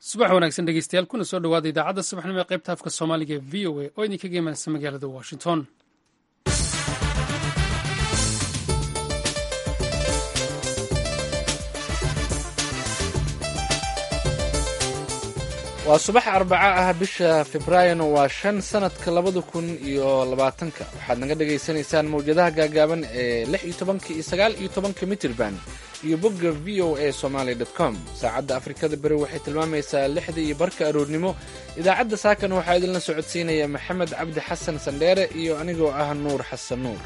subax wanaagsan dhegeystayaal kuna soo dhawaada idaacadda subaxnimo ee qaybta afka soomaaliga ee v o a oo idinkaga imaanaysa magaalada washington waa subax arbaco ah bisha februaarina waa shan sanadka labada kun iyo labaatanka waxaad naga dhagaysanaysaan mawjadaha gaagaaban ee lix iyo tobanka iyo sagaal iyo tobanka mitirban iyo bogga v o a somaly com saacadda afrikada beri waxay tilmaamaysaa lixda iyo barka aroornimo idaacadda saakana waxaa idinla socodsiinaya maxamed cabdi xasan sandheere iyo anigoo ah nuur xasan nuur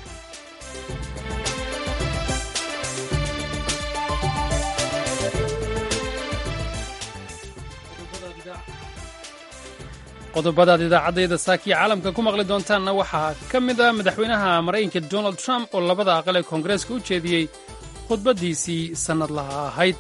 qodobadaad idaacaddayda saakiya caalamka ku maqli doontaanna waxaa ka mid ah madaxweynaha maraykanka donald trump oo labada aqal ee koongareeska u jeediyey khudbaddiisii sannadlaha ahayd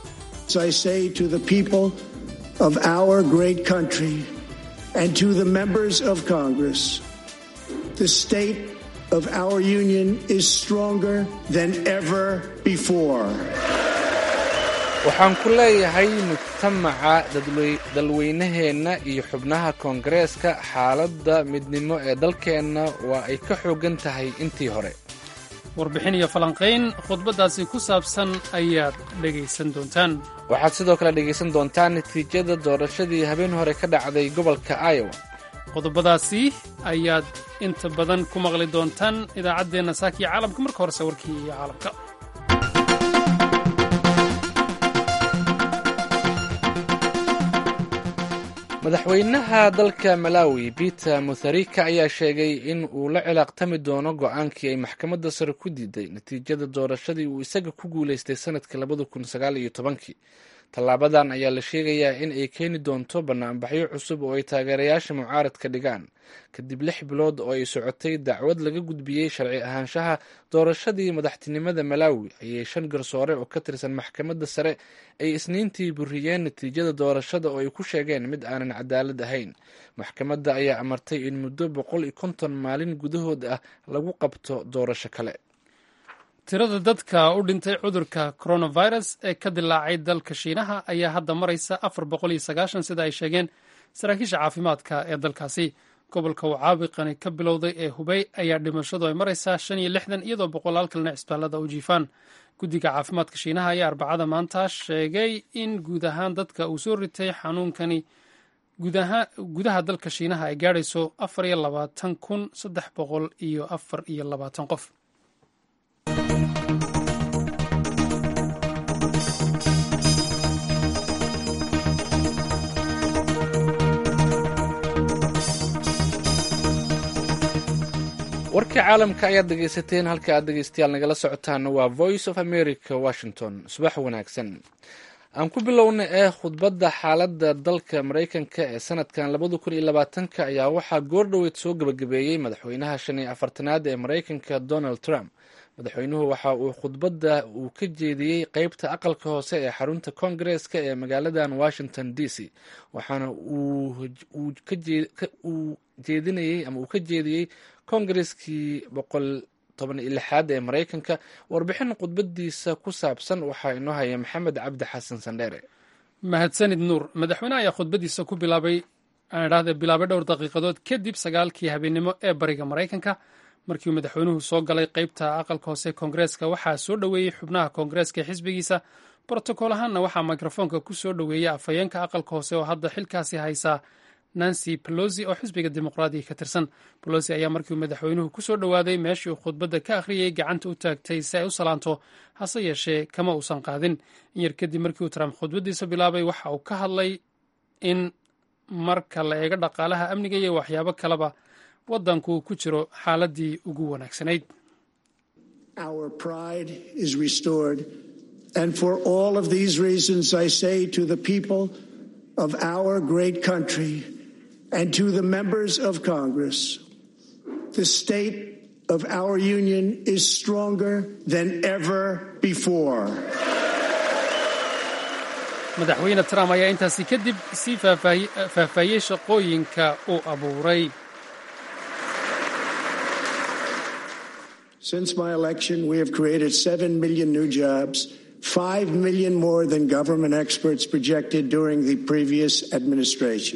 of our great country and to the members of Congress, the state of our union is stronger than ever before. waxaan ku leeyahay mujtamaca dalweynaheenna iyo xubnaha koongareeska xaaladda midnimo ee dalkeenna waa ay ka xooggan tahay intii hore warbixin iyo falanqayn khudbaddaasi ku saabsan ayaad dhegaysan doontaan waxaad sidoo kale dhegaysan doontaan natiijada doorashadii habeen hore ka dhacday gobolka iowa qodobadaasi ayaad inta badan ku maqli doontaan idaacaddeenna saakiya caalamka marka horese warkii iyo caalamka madaxweynaha dalka malawi peter mutharika ayaa sheegay in uu la cilaaqtami doono go-aankii ay maxkamadda sare ku diiday natiijada doorashadii uu isaga ku guulaystay sanadkii labada kun sagaal iyo tobankii tallaabadan ayaa la sheegayaa in ay keeni doonto banaanbaxyo cusub oo ay taageerayaasha mucaaradka dhigaan kadib lix bilood oo ay socotay dacwad laga gudbiyey sharci ahaanshaha doorashadii madaxtinimada malawi ayay shan garsoore oo ka tirsan maxkamadda sare ay isniintii buriyeen natiijada doorashada oo ay ku sheegeen mid aanan cadaalad ahayn maxkamadda ayaa amartay in muddo boqol iyo konton maalin gudahood ah lagu qabto doorasho kale tirada dadka u dhintay cudurka coronavirus ee ka dilaacay dalka shiinaha ayaa hadda maraysa afar boqol iyo sagaashan sida ay sheegeen saraakiisha caafimaadka ee dalkaasi gobolka uu caabiqani ka bilowday ee hubey ayaa dhimashadu ay maraysaa shan iyo lixdan iyadoo boqolaal kalena cisbaalada u jiifaan guddiga caafimaadka shiinaha ayaa arbacada maanta sheegay in guud ahaan dadka uu soo ritay xanuunkani gudaha dalka shiinaha ay gaadhayso afar iyo labaatan kun saddex boqol iyo afar iyo labaatan qof warkii caalamka ayaad dhegaysateen halka aad dhegaystayaal nagala socotaana waa voice of america washington subax wanaagsan aan ku bilowna ee khudbadda xaaladda dalka maraykanka ee sanadkan labada kun iyo labaatanka ayaa waxaa goordhoweyd soo gebagabeeyey madaxweynaha shan iyo afartanaad ee maraykanka donald trump madaxweynuhu waxa uu khudbadda uu ka jeediyey qeybta aqalka hoose ee xarunta koongareeska ee magaaladan washington d c waxaana uu jeedinayey ama uu ka jeediyey koongareskii boqol toban iyo lixaad ee maraykanka warbixin khudbadiisa ku saabsan waxaa inoo haya maxamed cabdi xasan sandheere mahadsanid nuur madaxweyne ayaa khudbadiisa ku bilaabay aan idhahde bilaabay dhowr daqiiqadood kadib sagaalkii habeennimo ee bariga maraykanka markii uu madaxweynuhu soo galay qeybta aqalka hoose koongareeska waxaa soo dhoweeyey xubnaha koongareeska ee xisbigiisa brotokool ahaanna waxaa mikrofoonka ku soo dhoweeyey afhayeenka aqalka hoose oo hadda xilkaasi haysaa nancy pelosi oo xisbiga dimuqraadiga ka tirsan pelosi ayaa markii uu madaxweynuhu ku soo dhowaaday meeshii uu khudbadda ka akhriyey gacanta u taagtay si ay u salaanto hase yeeshee kama uusan qaadin in yar kadib markii uu trump khudbaddiisa bilaabay waxa uu ka hadlay in marka la eego dhaqaalaha amniga iyo waxyaabo kaleba waddanku uu ku jiro xaaladii ugu wanaagsanayd of our great country and to the members of Congress. The state of our union is stronger than ever before. madaxweyne trump ayaa intaasi kadib sii faahfaahiyey shaqooyinka uu abuuray Since my election, we have created 7 million new jobs, 5 million more than government experts projected during the previous administration.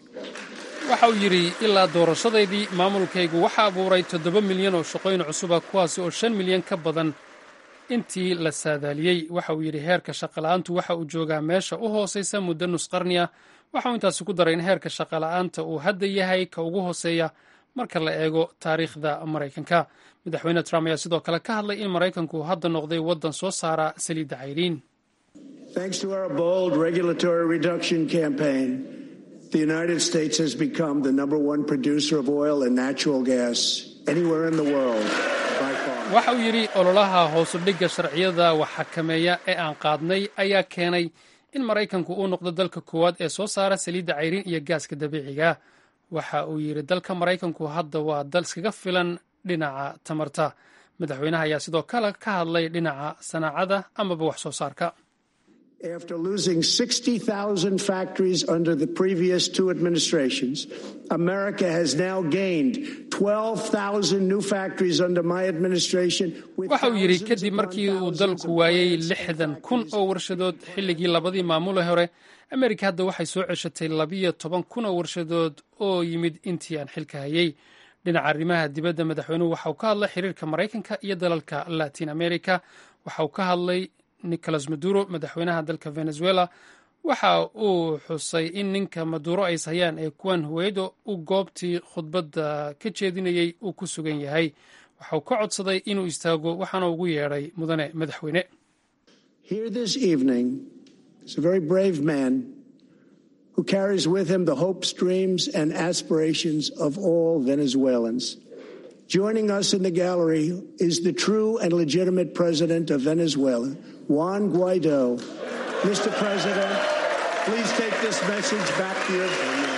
waxa uu yidhi ilaa doorashadaydii maamulkaygu waxa abuuray toddoba milyan oo shaqooyin cusuba kuwaasi oo shan milyan ka badan intii la saadaaliyey waxa uu yidhi heerka shaqola'aantu waxa uu joogaa meesha u hoosaysa muddo nus qarni ah waxa uu intaasi ku daray in heerka shaqola'aanta uu hadda yahay ka ugu hooseeya marka la eego taariikhda maraykanka madaxweyne trump ayaa sidoo kale ka hadlay in maraykanku hadda noqday waddan soo saara saliidda cayriin Thanks to our bold regulatory reduction campaign, the United States has become the number one producer of oil and natural gas anywhere in the world by far. waxa uu yidhi ololaha hoosudhigga sharciyada wax xakameeya ee aan qaadnay ayaa keenay in maraykanku uu noqdo dalka koowaad ee soo saara saliidda cayriin iyo gaaska dabiiciga waxa uu yidhi dalka maraykanku hadda waa dal iskaga filan dhinaca tamarta madaxweynaha ayaa sidoo kale ka hadlay dhinaca sanaacada amaba wax soo saarka After losing 60,000 factories under the previous two administrations, America has now gained 12,000 new factories under my administration. with waxa uu yidhi thousands kadib upon markii uu thousands dalku of waayey plants lixdan and kun factories. oo warshadood xilligii labadii maamule hore amerika hadda waxay soo ceshatay labiyo toban kun oo warshadood oo yimid intii aan xilka hayey dhinaca arrimaha dibadda madaxweynuhu waxa uu ka hadlay xiriirka maraykanka iyo dalalka latin america waxa uu ka hadlay nicolas maduro madaxweynaha dalka venezuela waxa uu xusay in ninka maduro ay hayaan ee kuwan huweydo uu goobtii khudbadda ka jeedinayey uu ku sugan yahay waxa uu ka codsaday inuu istaago waxaana ugu yeedhay mudane madaxweyne Here this evening is a very brave man who carries with him the hopes, dreams, and aspirations of all Venezuelans. Joining us in the gallery is the true and legitimate president of Venezuela, Juan Guaido. Mr. President, please take this message back to your family.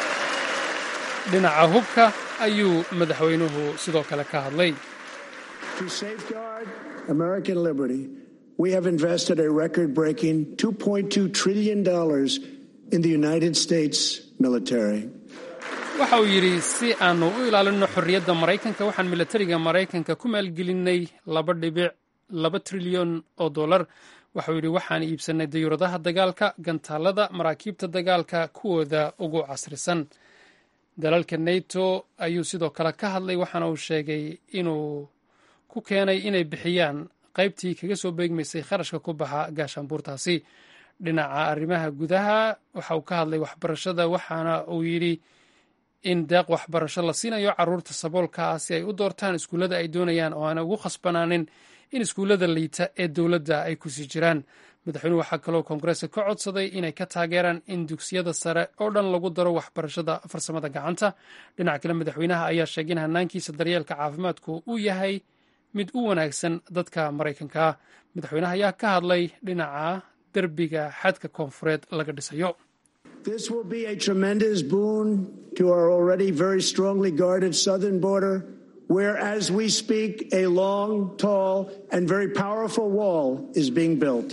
dhinaca hubka ayuu madaxweynuhu sidoo kale ka hadlay To safeguard American liberty, we have invested a record breaking $2.2 trillion in the United States military. waxa uu yidhi si aanu u ilaalinno xorriyadda maraykanka waxaan milatariga maraykanka ku maalgelinay laba dhibic laba trilyan oo dollar waxauu yidhi waxaan iibsannay dayuuradaha dagaalka gantaalada maraakiibta dagaalka kuwooda ugu casrisan dalalka nato ayuu sidoo kale ka hadlay waxaana uu sheegay inuu ku keenay inay bixiyaan qaybtii kaga soo beegmaysay kharashka ku baxa gaashaanbuurtaasi dhinaca arrimaha gudaha waxa uu ka hadlay waxbarashada waxaana uu yidhi in deeq waxbarasho la siinayo caruurta saboolka ah si ay u doortaan iskuullada ay doonayaan oo aana ugu khasbanaanin in iskuullada liita ee dowladda ay kusii jiraan madaxweynuhu waxaa kaloo koongareeska ka codsaday inay ka taageeraan in dugsiyada sare oo dhan lagu daro waxbarashada farsamada gacanta dhinaca kale madaxweynaha ayaa sheegay in hanaankiisa daryeelka caafimaadku uu yahay mid u wanaagsan dadka maraykanka ah madaxweynaha ayaa ka hadlay dhinaca derbiga xadka koonfureed laga dhisayo This will be a tremendous boon to our already very strongly guarded southern border, where, as we speak, a long, tall, and very powerful wall is being built.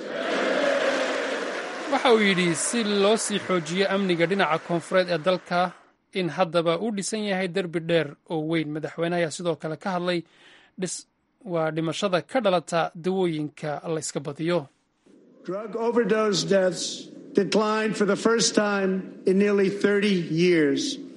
waxa uu yidhi si loo sii xoojiyo amniga dhinaca koonfureed ee dalka in haddaba uu dhisan yahay derbi dheer oo weyn madaxweyne ayaa sidoo kale ka hadlay dhis waa dhimashada ka dhalata dawooyinka la yska badiyo Drug overdose deaths declined for the first time in nearly 30 years.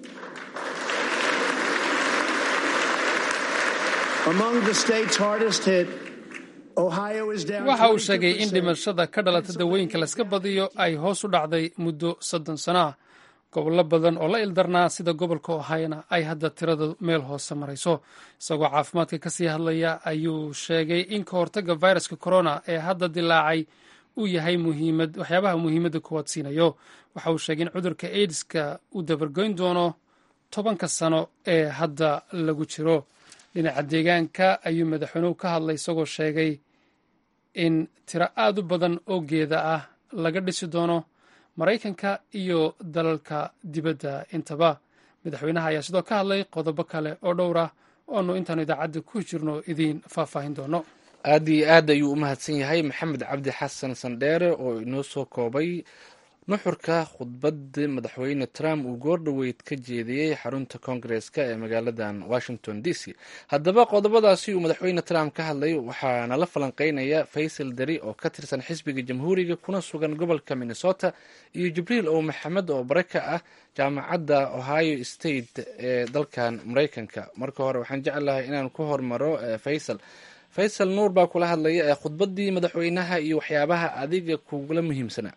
Among the states hardest hit, Ohio is down. waxa uu sheegay in 22%. dhimashada ka dhalata dawooyinka la yska badiyo ay hoos u dhacday muddo soddon sano ah gobollo badan oo la ildarnaa sida gobolka ohayona ay hadda tirada meel hoose marayso isagoo caafimaadka ka sii hadlaya ayuu sheegay in ka hortagga viruska corona ee hadda dilaacay uu yahay muhiimad waxyaabaha muhiimadda kuwaad siinayo waxa uu sheegay in cudurka aidiska uu dabargoyn doono tobanka sano ee hadda lagu jiro dhinaca deegaanka ayuu madaxweynuhu ka hadlay isagoo sheegay in tiro aad u badan oo geeda ah laga dhisi doono maraykanka iyo dalalka dibadda intaba madaxweynaha ayaa sidoo ka hadlay qodobo kale oo dhowr ah oonu intaanu idaacadda ku jirno idiin faahfaahin doono aad iyo aad ayuu u mahadsan yahay maxamed cabdi xasan sandheere oo inoo soo koobay nuxurka khudbadii madaxweyne trump uu goordhoweyd ka jeediyey xarunta koongareska ee magaaladan washington d c haddaba qodobadaasi uu madaxweyne trump ka hadlay waxaana la falanqeynaya faysal dari oo ka tirsan xisbiga jamhuuriga kuna sugan gobolka minnesota iyo jibriil ow maxamed oo bare ka ah jaamacadda ohio state ee dalkan maraykanka marka hore waxaan jeclahay inaan ku hormaro faysal faysal nuur baa kula hadlaya ee khudbadii madaxweynaha iyo waxyaabaha adiga kugula muhiimsanaa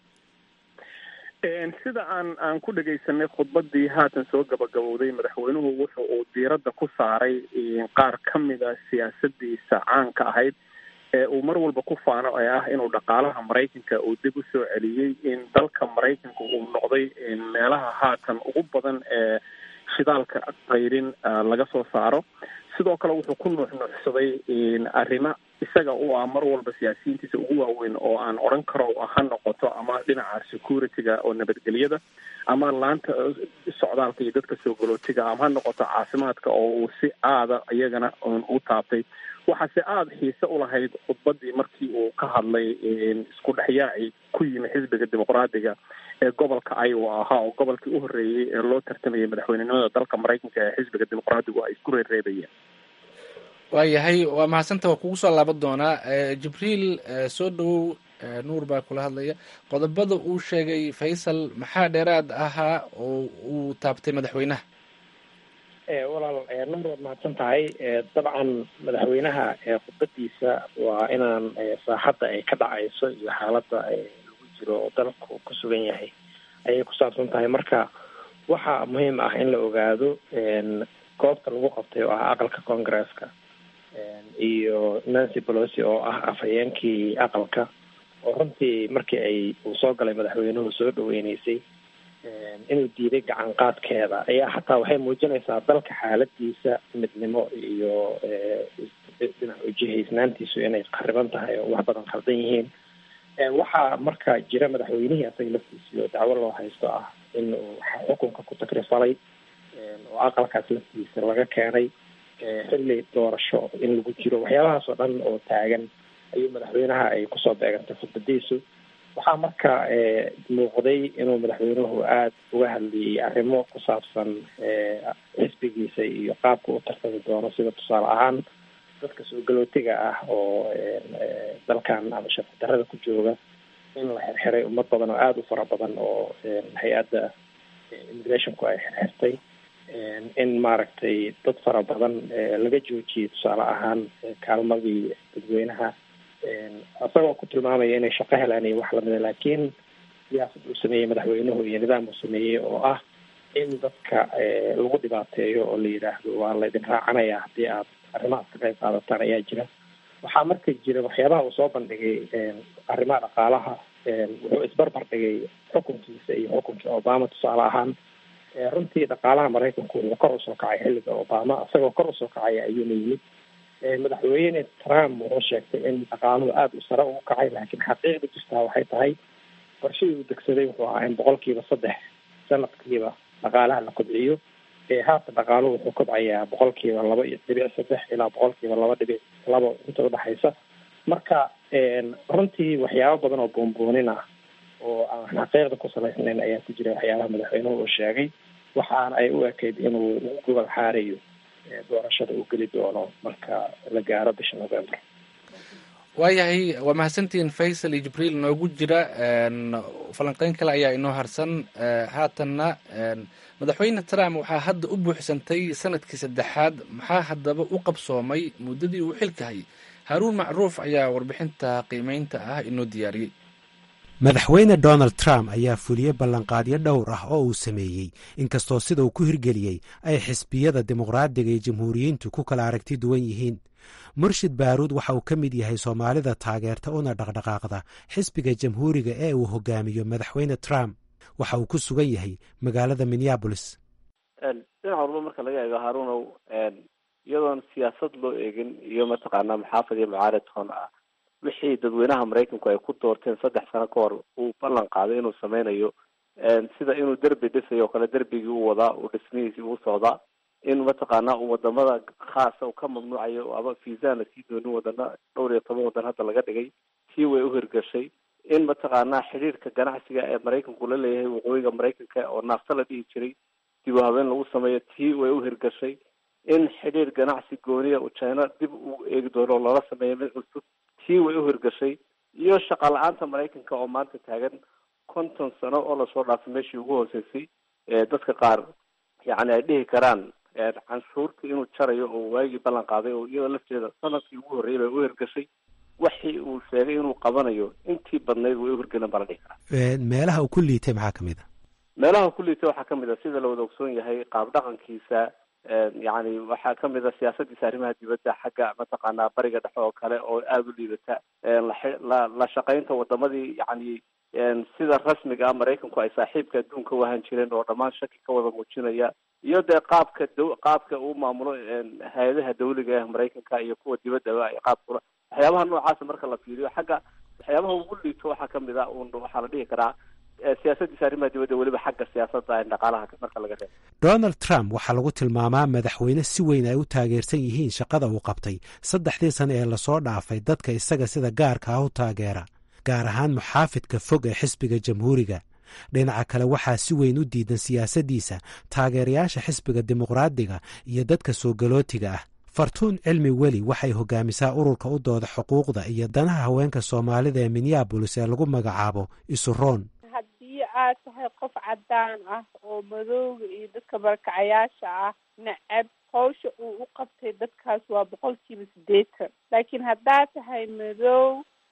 sida aan aan ku dhegaysanay khudbadii haatan soo gabagabowday madaxweynuhu wuxa uu diiradda ku saaray qaar ka mid a siyaasadiisa caanka ahayd ee uu mar walba ku faano ee ah inuu dhaqaalaha maraykanka uu dib u soo celiyey in dalka maraykanka uu noqday meelaha haatan ugu badan ee shidaalka qayrin laga soo saaro sidoo kale wuxuu ku nuuxnuuxsaday arrimo isaga u ah mar walba siyaasiyiintiisa ugu waaweyn oo aan odhan karo ha noqoto ama dhinaca security-ga oo nabadgelyada ama laanta socdaalka iyo dadka soo galootiga ama ha noqoto caafimaadka oo uu si aada iyagana u taabtay waxaase aada xiise ulahayd khudbadii markii uu ka hadlay isku dhexyaaci ku yimi xisbiga dimuqraadiga ee gobolka iowa ahaa oo gobolkii u horreeyey ee loo tartamayay madaxweynenimada dalka maraykanka ee xisbiga dimuqraadigu ay isku reereebayeen waayahay waa mahadsanta waa kugu soo laaban doonaa jibriil soo dhawow nuur baa kula hadlaya qodobada uu sheegay faysal maxaa dheeraad ahaa oo uu taabtay madaxweynaha walaal nuur waad mahadsan tahay dabcan madaxweynaha khudbadiisa waa inaan saaxadda ay ka dhacayso iyo xaaladda lagu jiro oo dalku ku sugan yahay ayay ku saabsan tahay marka waxaa muhiim ah in la ogaado goobta lagu qabtay oo ah aqalka congaresska iyo nancy pelosi oo ah afhayeenkii aqalka oo runtii markii ay uu soo galay madaxweynuhu soo dhaweyneysay inuu diiday gacan qaadkeeda ayaa xataa waxay muujinaysaa dalka xaaladiisa midnimo iyo dhinac ujihaysnaantiisu inay qariban tahay oo wax badan khaldan yihiin waxaa marka jira madaxweynihii asaga laftiisii oo dacwo loo haysto ah in uu xukunka ku takrifalay oo aqalkaas laftiisa laga keenay xilli doorasho in lagu jiro waxyaabahaas oo dhan oo taagan ayuu madaxweynaha ay kusoo beegantay khudbadiisu waxaa marka muuqday inuu madaxweynuhu aada uga hadlayay arrimo ku saabsan xisbigiisa iyo qaabka u tartami doono sida tusaale ahaan dadka soo galootiga ah oo dalkan ama sharci darrada ku jooga in la xirxiray ummad badan oo aada u fara badan oo hay-adda immigrationku ay xirxirtay in maaragtay dad fara badan laga joojiyey tusaale ahaan kaalmadii dadweynaha isagoo ku tilmaamaya inay shaqo helaan iyo wax lamida laakiin siyaasad uu sameeyey madaxweynuhu iyo nidaam uu sameeyey oo ah in dadka lagu dhibaateeyo oo la yidhaahdo waa laydin raacanaya haddii aad arrimahaas ka qayb qaadataan ayaa jira waxaa marka jira waxyaabaha uu soo bandhigay arrimaha dhaqaalaha wuxuu isbarbar dhigay xukunkiisa iyo xukunkii obama tusaale ahaan runtii dhaqaalaha maraykanku wuxuu kor usoo kacay xilliga obama isagoo kor usoo kacaya ayuuna yimid madaxweyne trump wuxuu sheegtay in dhaqaaluhu aada u sare ugu kacay laakiin xaqiiqda jirtaa waxay tahay qorshadii uu degsaday wuxuu ahaa in boqolkiiba saddex sanadkiiba dhaqaalaha la kobciyo haatan dhaqaaluhu wuxuu kobcayaa boqolkiiba laba iyo dhibic saddex ilaa boqolkiiba laba dhibic labo inta udhexaysa marka runtii waxyaabo badan oo buunbuunin ah oo aan xaqiiqda ku salaysnayn ayaa ku jira waxyaabaha madaxweynuhu uu sheegay waxaana ay u ekayd inuu ugu gobol xaarayo doorashada uu geli doono marka la gaaro bisha november waayahay waa mahadsantihiin faysal iyo jibriil noogu jira falanqeyn kale ayaa inoo harsan haatanna madaxweyne trump waxaa hadda u buuxsantay sanadkii saddexaad maxaa haddaba u qabsoomay muddadii uu xilka hayay haaruun macruuf ayaa warbixinta qiimeynta ah inoo diyaariyey madaxweyne donald trump ayaa fuliyey ballanqaadyo dhowr ah oo uu sameeyey inkastoo sida uu ku hirgeliyey ay xisbiyada dimuqraadiga iyo jamhuuriyiintu ku kala aragti duwan yihiin murshid baaruud waxa uu ka mid yahay soomaalida taageerta una dhaqdhaqaaqda xisbiga jamhuuriga ee uu hogaamiyo madaxweyne trump waxa uu ku sugan yahay magaalada minneabolis dhinac walba marka laga eego haruunow iyadoon siyaasad loo eegin iyo mataqaanaa maxaafad iyo mucaarid toon ah wixii dadweynaha maraykanku ay ku doorteen saddex sano ka hor uu ballan qaaday inuu sameynayo sida inuu derbi dhisayo oo kale derbigii u wadaa uu dhismihiisii uu socdaa in mataqaanaa uu wadamada khaasa uu ka mamnuucayo ama fiisaan lasii doonin wadana dhowr iyo toban wadan hadda laga dhigay tii way uhirgashay in mataqaanaa xidhiirka ganacsiga ee maraykanku la leeyahay waqooyiga maraykanka oo naafta la dhihi jiray dib u habeen lagu sameeyo tii way u hirgashay in xidhiir ganacsi gooniya uu china dib uu eegi doono oo loola sameeyo mid cusub tii way u hirgashay iyo shaqa la-aanta maraykanka oo maanta taagan konton sano oo lasoo dhaafay meeshii ugu hooseysay dadka qaar yacni ay dhihi karaan canshuurta inuu jarayo oo waagii ballan qaaday oo iyadoo lafteeda sanadkii ugu horreeyay bay u hirgashay waxii uu sheegay inuu qabanayo intii badnayd way u hirgelin baa la dhihi karaa meelaha uu ku liitay maxaa kamid a meelaha ku liitay waxaa kamid a sida la wada ogsoon yahay qaab dhaqankiisa yacni waxaa kamid a siyaasadiisa arrimaha dibadda xagga mataqaanaa bariga dhexe oo kale oo aada u liidata la la shaqaynta wadamadii yacni sida rasmiga ah maraykanku ay saaxiibka adduunka u ahaan jireen oo dhammaan shaki ka wada muujinaya iyo dee qaabka d qaabka uu maamulo hay-adaha dawliga ah maraykanka iyo kuwa dibaddaba ay qaabkula waxyaabaha noocaasa marka la fiiriyo xagga waxyaabaha ugu liito waxaa kamid a un waxaa la dhihi karaa siyaasadiisa arrimaha dibadda weliba xagga siyaasadda dhaqaalaha marka laga reebo donald trump waxaa lagu tilmaamaa madaxweyne si weyn ay u taageersan yihiin shaqada uu qabtay saddexdii sane ee lasoo dhaafay dadka isaga sida gaarka ah u taageera gaar ahaan muxaafidka fog ee xisbiga jamhuuriga dhinaca kale waxaa si weyn u diidan siyaasaddiisa taageerayaasha xisbiga dimuqraadiga iyo dadka soo galootiga ah fartuun cilmi weli waxay hogaamisaa ururka u dooda xuquuqda iyo danaha haweenka soomaalida ee minneabolis ee lagu magacaabo isuroon haddii aad tahay qof caddaan ah oo madooga iyo dadka barakacayaasha ah nacab hawsha uu u qabtay dadkaas waa boqolkiiba siddeetan laakiin haddaad tahay madow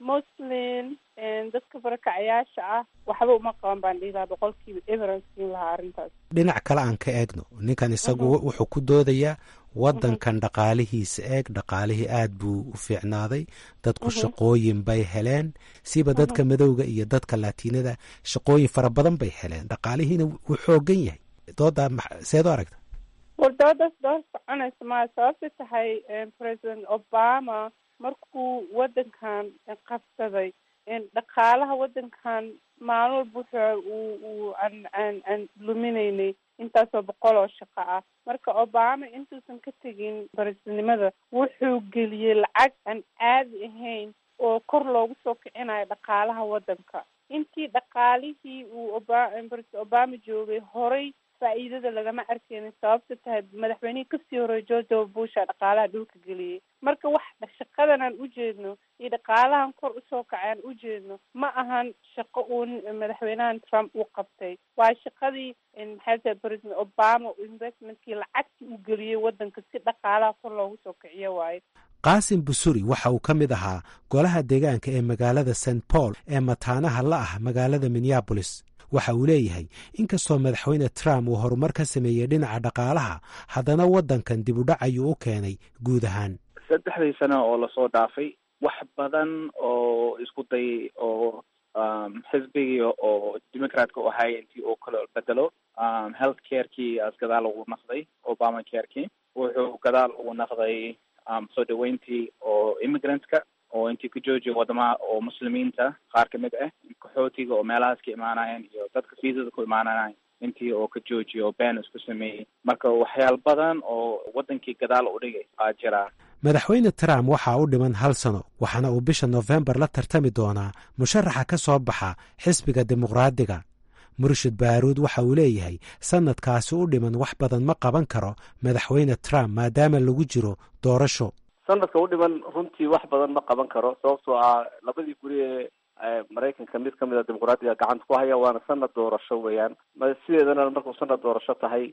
muslim dadka barakacayaasha ah waxba uma qaban baan dhihi lahaa boqolkiiba everan siin lahaa arrintaas dhinac kale aan ka eegno ninkan isagu wuxuu ku doodayaa waddankan dhaqaalihiisa eeg dhaqaalihii aad buu u fiicnaaday dadku shaqooyin bay heleen siba dadka madowga iyo dadka latiinada shaqooyin fara badan bay heleen dhaqaalihiina wuu xoogan yahay doodaa seed u aragta war doodaas dood soconaysa maa sababta tahay president obama markuu waddankan qabsaday dhaqaalaha waddankan maalin walba wuxuu uu uu aan aan aan luminaynay intaasoo boqol oo shaqo ah marka obama intuusan ka tegin barisidnimada wuxuu geliyey lacag aan caadi ahayn oo kor loogu soo kicinayo dhaqaalaha waddanka intii dhaqaalihii uu oba president obama joogay horay faa'iidada lagama arkeynin sababta tahay madaxweynihii kasii horey george w busha dhaqaalaha dhulka geliyey marka wax shaqadan aan u jeedno iyo dhaqaalahan kor usoo kacay aan u jeedno ma ahan shaqo uu madaxweynahan trump uu qabtay waa shaqadii maxay tahay president obama investmentkii lacagtii uu geliyey waddanka si dhaqaalaha kor loogu soo kiciyo waayo qaasim busuri waxa uu ka mid ahaa golaha deegaanka ee magaalada st paul ee mataanaha la ah magaalada minneabolis waxa uu leeyahay inkastoo madaxweyne trump uu horumar ka sameeyey dhinaca dhaqaalaha haddana waddankan dib u dhac ayuu u keenay guud ahaan saddexdii sano oo lasoo dhaafay wax badan oo isku day oo xisbigii oo democratka u ahay intii uu kala bedelo health carekii as gadaal ugu naqday obama carekii wuxuu gadaal ugu naqday soo dhaweyntii oo immigrantska oo intii ka joojiya wadamaha oo muslimiinta qaar kamid ah qaxootiga oo meelahaas ka imaanayeen iyo dadka fiisada ku imaanayeen intii oo ka joojiya oo been isku sameeyey marka waxyaal badan oo wadankii gadaal u dhigay aa jiraa madaxweyne trump waxaa u dhiman hal sano waxaana uu bisha nofembar la tartami doonaa musharaxa ka soo baxa xisbiga dimuqraadiga murshid baaruud waxa uu leeyahay sanadkaasi u dhiman wax badan ma qaban karo madaxweyne trump maadaama lagu jiro doorasho sanadka u dhiman runtii wax badan ma qaban karo sababtoo ah labadii guri ee maraykanka mid kamid a dimuqraadiga gacanta ku haya waana sanad doorasho weeyaan sideedana markuu sanad doorasho tahay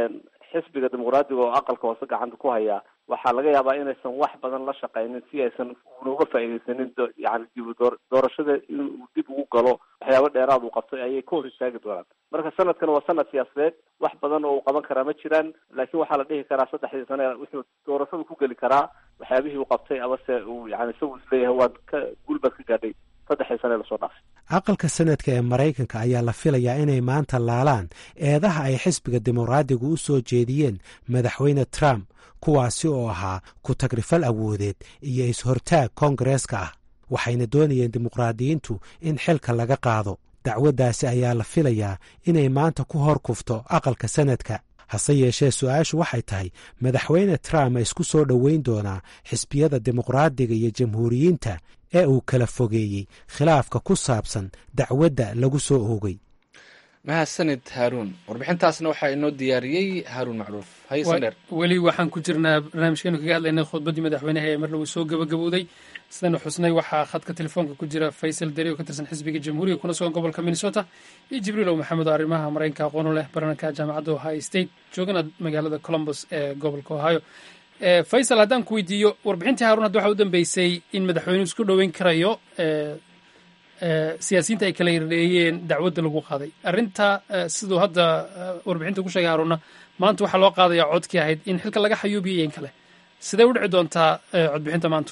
xisbiga dimuqraadiga oo aqalka hoose gacanta ku haya waxaa laga yaabaa inaysan wax badan la shaqaynin si aysan una uga faaideysanin yani dib doorashada inuu dib ugu galo waxyaaba dheeraad uu qabtay ayay ka hor istaagi doonaan marka sanadkan waa sanad siyaasadeed wax badan oo uu qaban karaa ma jiraan laakiin waxaa la dhihi karaa saddexdii sane wuxuu doorashada ku geli karaa waxyaabihii uu qabtay amase uu yani isagu isleeyahay waad ka guulbaad ka gaadhay saddexdii sane lasoo dhaafay aqalka sanadka ee maraykanka ayaa la filayaa inay maanta laalaan eedaha ay xisbiga dimuqraadiga u soo jeediyeen madaxweyne trump kuwaasi oo ahaa ku tagrifal awoodeed iyo is-hortaag koongareeska ah waxayna doonayeen dimuqraadiyiintu in xilka laga qaado dacwaddaasi ayaa la filayaa inay maanta ku hor kufto aqalka sanadka hase yeeshee su-aashu waxay tahay madaxweyne trump ma isku soo dhoweyn doonaa xisbiyada dimuqraadiga iyo jamhuuriyiinta ee uu kala fogeeyey khilaafka ku saabsan dacwadda lagu soo oogay mahadsanid haaruun warbixintaasna waxaa inoo diyaariyey haaruun macruuf haysandheer weli waxaan ku jirnaa barnaamijkeenu kaga hadlaynay khudbaddii madaxweynaha ee mar lagu soo gabagabowday sidanu xusnay waxaa khadka telefoonka ku jira faysal deri oo ka tirsan xisbiga jamhuuriga kuna sugan gobolka minnesota iyo jibriil ow maxamed oo arrimaha maraykanka aqoonu leh barananka jaamacadda ohio state joogana magaalada colombus ee gobolka ohio faysal haddaan ku weydiiyo warbixintii haaruun hadda waxaa u dambeysay in madaxweynuhu isku dhoweyn karayo siyaasiyiinta ay kala yardheeyeen dacwadda lagu qaaday arrinta siduu hadda warbixinta ku sheegay haruunna maanta waxaa loo qaadayaa codkii ahayd in xilka laga xayuubiyo in kale sidee u dhici doontaa codbixinta maanta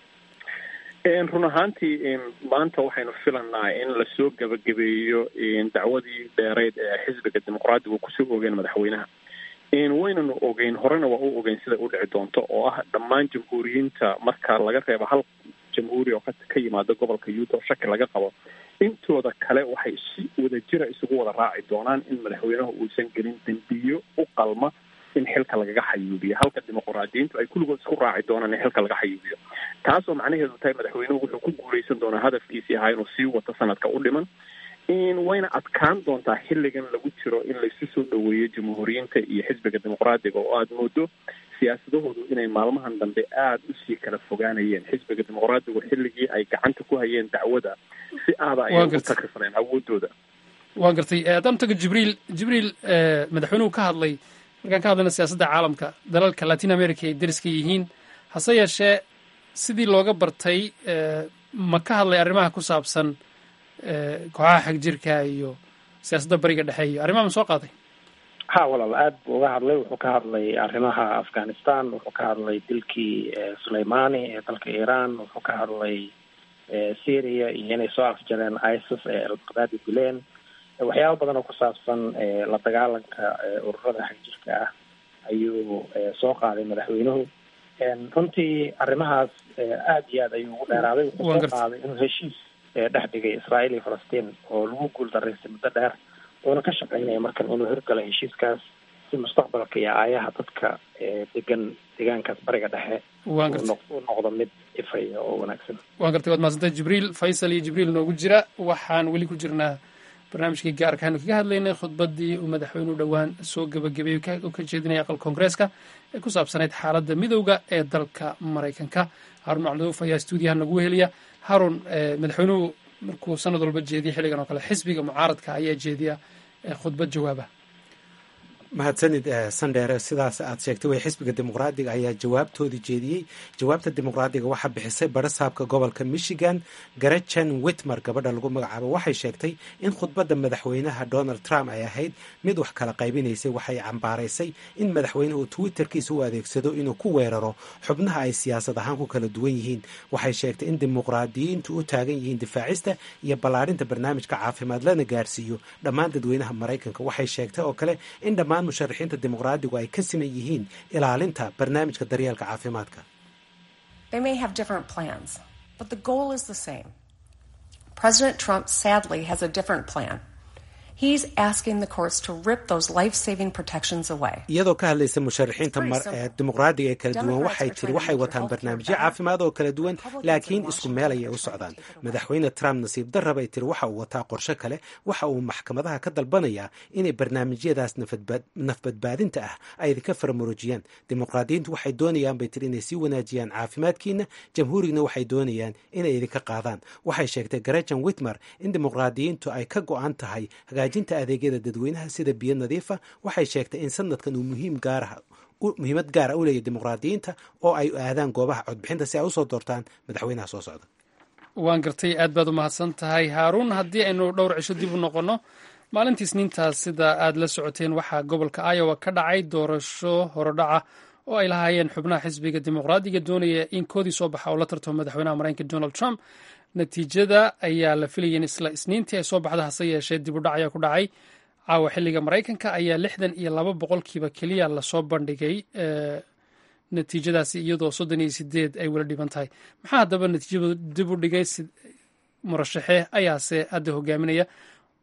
run ahaantii maanta waxaynu filanaa in lasoo gebagabeeyo dacwadii dheereyd ee xisbiga dimuqraadiga kusoo ogeen madaxweynaha waynanu ogeyn horena waa u ogeyn siday u dhici doonto oo ah dhammaan jamhuuriyiinta marka laga reebo hal jamhuuri oo ka yimaada gobolka yuuta oo shaki laga qabo intooda kale waxay si wadajira isugu wada raaci doonaan in madaxweynaha uusan gelin dembiyo u qalma in xilka lagaga xayuubiyo halka dimuqraadiyiintu ay kulligood isku raaci doonaan in xilka laga xayuubiyo taasoo macnaheedu tahay madaxweynuhu wuxuu ku guuleysan doonaa hadafkiisii ahaa inuu sii wato sanadka u dhiman wayna adkaan doontaa xilligan lagu jiro in laysu soo dhoweeyo jamhuuriyiinta iyo xisbiga dimuqraadiga oo aada moodo siyaasadahoodu inay maalmahan dambe aada usii kala fogaanayeen xisbiga dimuqraadigu xilligii ay gacanta ku hayeen dacwada si aada ayay u takrisaneen awoodooda waa gartay haddaan tago jibriil jibriil madaxweynuhu ka hadlay markaan ka hadlayna siyaasadda caalamka dalalka latin america ay deriska yihiin hase yeeshee sidii looga bartay ma ka hadlay arrimaha ku saabsan kooxaha xagjirka iyo siyaasadda bariga dhexe iyo arrimaha ma soo qaaday ha walaal aada buu uga hadlay wuxuu ka hadlay arrimaha afghanistan wuxuu ka hadlay dilkii suleimani ee dalka iran wuxuu ka hadlay syria iyo inay soo afjareen isis ee albaqdaadi dileen waxyaaba badan oo ku saabsan la dagaalanka ururada xagjirka ah ayuu soo qaaday madaxweynuhu runtii arrimahaas aada iyo aad ayuu ugu dheeraaday wuxuu soo qaaday inuu heshiis dhex dhigay israael iyo falastiin oo lagu guul daraystay muddo dheer uuna ka shaqeynaya markan inuu hirgalo heshiiskaas si mustaqbalka iyo aayaha dadka degan deegaankaas bariga dhexe u noqdo mid ifaya oo wanaagsan waan gartay waad mahadsantay jibriil faysal iyo jibriil noogu jira waxaan weli ku jirnaa barnaamijkii gaarkaanu kaga hadlaynay khudbaddii uu madaxweynuhu dhowaan soo gebagabeeyey u ka jeedinaya aqal koongareeska ee ku saabsanayd xaaladda midowda ee dalka maraykanka haarun macluuf ayaa stuudiyaha nagu weheliya haarun madaxweynuhu markuu sanad walba jeediya xilligan oo kale xisbiga mucaaradka ayaa jeediya khudbad jawaaba mahadsanid sandheere sidaas aad sheegtay way xisbiga dimuqraadiga ayaa jawaabtoodii jeediyey jawaabta dimuqraadiga waxaa bixisay barasaabka gobolka michigan garajan witmer gabadha lagu magacaabo waxay sheegtay in khudbadda madaxweynaha donald trump ay ahayd mid wax kala qaybinaysay waxay cambaaraysay in madaxweynuhu twitterkiisa u adeegsado inuu ku weeraro xubnaha ay siyaasad ahaan ku kala duwan yihiin waxay sheegtay in dimuqraadiyiintu u taagan yihiin difaacista iyo ballaadhinta barnaamijka caafimaad lana gaarsiiyo dhammaan dadweynaha maraykanka waxay sheegtay oo kale in dhammaan musharaxiinta dimuqraadigu ay ka siman yihiin ilaalinta barnaamijka daryeelka caafimaadka president trump sadly has a different plan He's asking the courts to rip those life-saving protections away. iyadoo ka hadlaysa musharaxiinta dimuqraadiga ee kala duwan waxay tiri waxay wataan barnaamijyo caafimaad oo kala duwan laakiin isku meel ayay u socdaan madaxweyne trump nasiib darra bay tiri waxa uu wataa qorshe kale waxa uu maxkamadaha ka dalbanayaa inay barnaamijyadaas nafbadbaadinta ah ay idinka faramuruujiyaan dimuqraadiyiintu waxay doonayaan bay tiri inay sii wanaajiyaan caafimaadkiina jamhuurigna waxay doonayaan inay idinka qaadaan waxay sheegtay garajan witmer in dimuqraadiyiintu ay ka go-an tahay hagaajinta adeegyada dadweynaha sida biyo nadiifa waxay sheegtay in sanadkan uu muhiim gaaraha muhiimad gaara u leeyahy dimuqraadiyiinta oo ay aadaan goobaha codbixinta si ay usoo doortaan madaxweynaha soo socda waan gartay aad baad u mahadsan tahay haaruun haddii aynu dhowr cisho dib u noqonno maalintii isniintaas sida aad la socoteen waxaa gobolka iowa ka dhacay doorasho horodhaca oo ay lahaayeen xubnaha xisbiga dimuqraadiga doonaya in koodii soo baxa oo la tartamo madaxweynaha maraykanka donald trump natiijada ayaa la filayay in isla isniintii ay soo baxda hase yeeshee dib u dhac ayaa ku dhacay caawa xilliga maraykanka ayaa lixdan iyo laba boqolkiiba keliya lasoo bandhigay natiijadaasi iyadoo soddon iyo sideed ay wala dhiban tahay maxaa haddaba natiijadu dib u dhigay murashaxe ayaase hadda hogaaminaya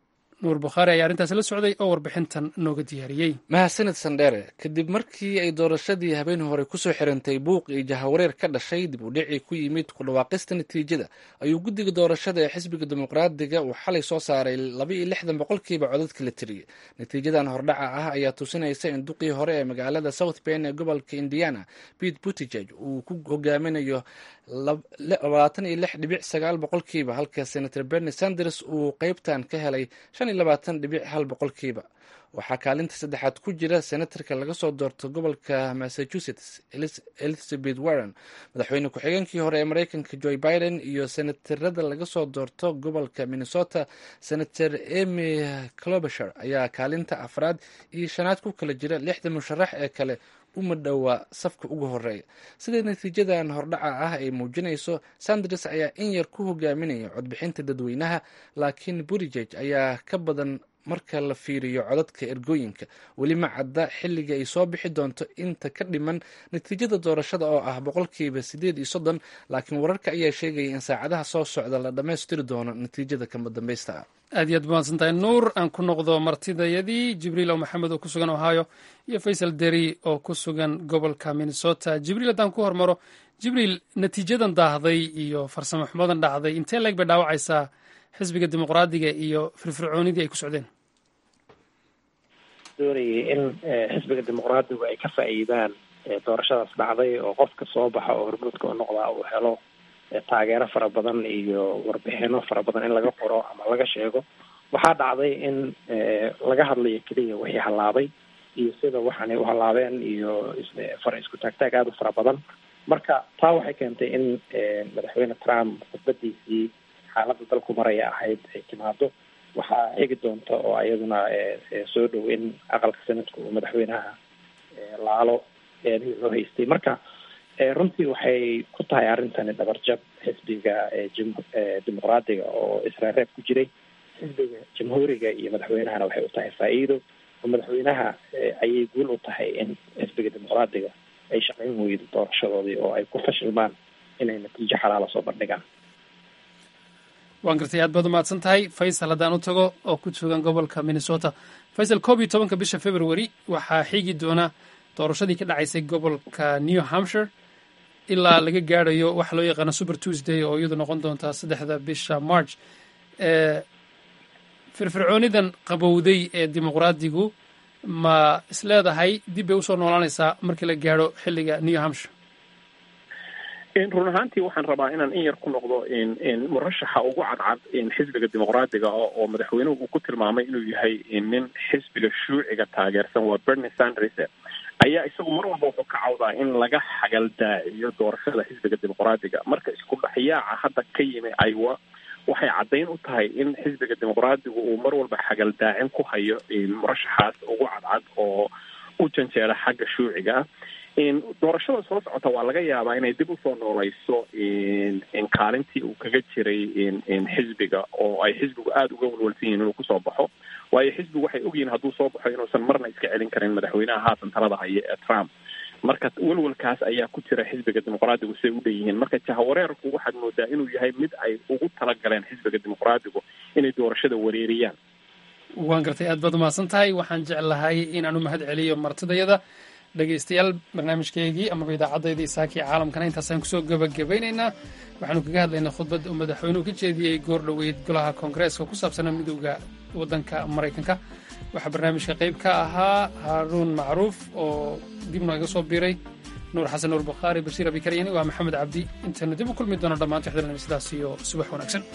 nuur bukhaari ayaa arrintaasi la socday oo warbixintan nooga diyaariyey mahadsanid sandheere kadib markii ay doorashadii habeen hore kusoo xirantay buuq iyo jahawareer ka dhashay dib u dhicii ku yimid ku dhawaaqista natiijada ayuu guddiga doorashada ee xisbiga dimuqraadiga uu xalay soo saaray laba iyo lixdan boqolkiiba codadka la tiriyey natiijadan hordhaca ah ayaa tusinaysa in duqii hore ee magaalada south ben ee gobolka indiana pete buttigeg uu ku hogaaminayo labaatan iyo lix dhibic sagaal boqolkiiba halka senator bernie sanders uu qeybtan ka helay shan iyo labaatan dhibic hal boqolkiiba waxaa kaalinta saddexaad ku jira senatarka laga soo doorto gobolka massachusetts elizabeth warren madaxweyne ku-xigeenkii hore ee mareykanka joe biden iyo senatarada laga soo doorto gobolka minnesota senator emy clobasher ayaa kaalinta afraad iyo shanaad ku kala jira lixda musharax ee kale uma dhowaa safka ugu horeeya sida natiijadan hordhaca ah ay muujinayso sanders ayaa in yar ku hogaaminaya codbixinta dadweynaha laakiin burijeg ayaa ka badan marka la fiiriyo codadka ergooyinka weli ma cadda xilliga ay soo bixi doonto inta ka dhiman natiijada doorashada oo ah boqolkiiba siddeed iyo soddon laakiin wararka ayaa sheegaya in saacadaha soo socda la dhammaystiri doono natiijada kama dambaysta ah aad iyo aad mahadsan tahay nuur aan ku noqdo martidayadii jibriil oo maxamed oo ku sugan ohio iyo faysal deri oo ku sugan gobolka minnesota jibriil haddaan ku hormaro jibriil natiijadan daahday iyo farsamo xumadan dhacday intee leeg bay dhaawacaysaa xisbiga dimuqraadiga iyo firfircoonidii ay ku socdeen doonayay in xisbiga dimuqraadigu ay ka faa'iidaan doorashadaas dhacday oo qofka soo baxa oo hormuudka u noqdaa uu helo taageero fara badan iyo warbixino fara badan in laga qoro ama laga sheego waxaa dhacday in laga hadlayo keliya wixii hallaabay iyo sida waxaanay u hallaabeen iyo fara isku taagtaag aada u fara badan marka taa waxay keentay in madaxweyne trump khudbadiisii xaaladda dalku maraya ahayd ay timaado waxaa xigi doonta oo iyaduna soo dhow in aqalka sanadka uu madaxweynaha laalo eedihii loo haystay marka runtii waxay ku tahay arrintani dhabarjab xisbiga dimuqraadiga oo israareeb ku jiray xisbiga jamhuuriga iyo madaxweynahana waxay u tahay faa-iido oo madaxweynaha ayay guul u tahay in xisbiga dimuqraadiga ay shaqayn weydo doorashadoodii oo ay ku fashilmaan inay natiijo xalaala soo bandhigaan waan gartay aad baad umahadsan tahay faysal haddaan u tago oo ku sugan gobolka minnesota faysal koob iyo tobanka bisha february waxaa xigi doona doorashadii ka dhacaysay gobolka new hampshire ilaa laga gaarayo waxa loo yaqaano super tuesday oo iyadu noqon doonta saddexda bisha march firfircoonidan qabowday ee dimuqraadigu ma isleedahay dib bay usoo noolaanaysaa markii la gaaro xilliga new hampshire run ahaantii waxaan rabaa inaan in yar ku noqdo murashaxa ugu cadcad xisbiga dimuqraadiga oo madaxweynuhu uu ku tilmaamay inuu yahay nin xisbiga shuuciga taageersan waa bernie sanders ayaa isagu mar walba wuxuu ka cawdaa in laga xagaldaaciyo doorashada xisbiga dimuqraadiga marka isku dhexyaaca hadda ka yimi iowa waxay caddayn u tahay in xisbiga dimuqraadigu uu mar walba xagaldaacin ku hayo murashaxaas ugu cadcad oo u janjeera xagga shuuciga ah doorashada soo socota waa laga yaabaa inay dib usoo nooleyso kaalintii uu kaga jiray xisbiga oo ay xisbigu aada uga walwalsan yihin inuu kusoo baxo waayo xisbigu waxay ogyihiin hadduu soo baxo inuusan marna iska celin karin madaxweynaha haatan talada haya ee trump marka welwalkaas ayaa ku jira xisbiga dimuqraadigu siday u dhan yihiin marka jahawareerku waxaad moodaa inuu yahay mid ay ugu talagaleen xisbiga dimuqraadigu inay doorashada wareeriyaan waan gartay aad baad umahadsan tahay waxaan jeclahay inaan u mahad celiyo martidayada dhegeystayaal barnaamijkeygii amaba idaacaddaydii saakii caalamkana intaasaan kusoo gebagabaynaynaa waxaanu kaga hadlaynaa khudbad uu madaxweynuhu ka jeediyey goor dhoweyd golaha koongareeska ku saabsana midowda waddanka maraykanka waxaa barnaamijka qayb ka ahaa haaruun macruuf oo dib nooga soo biiray nuur xasan nuur bukhaari bashiir abikaryani waa maxamed cabdi intaynu dib u kulmi doono dhammaan tixdalna sidaas iyo subax wanaagsan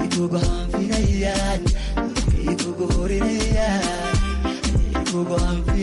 Go on,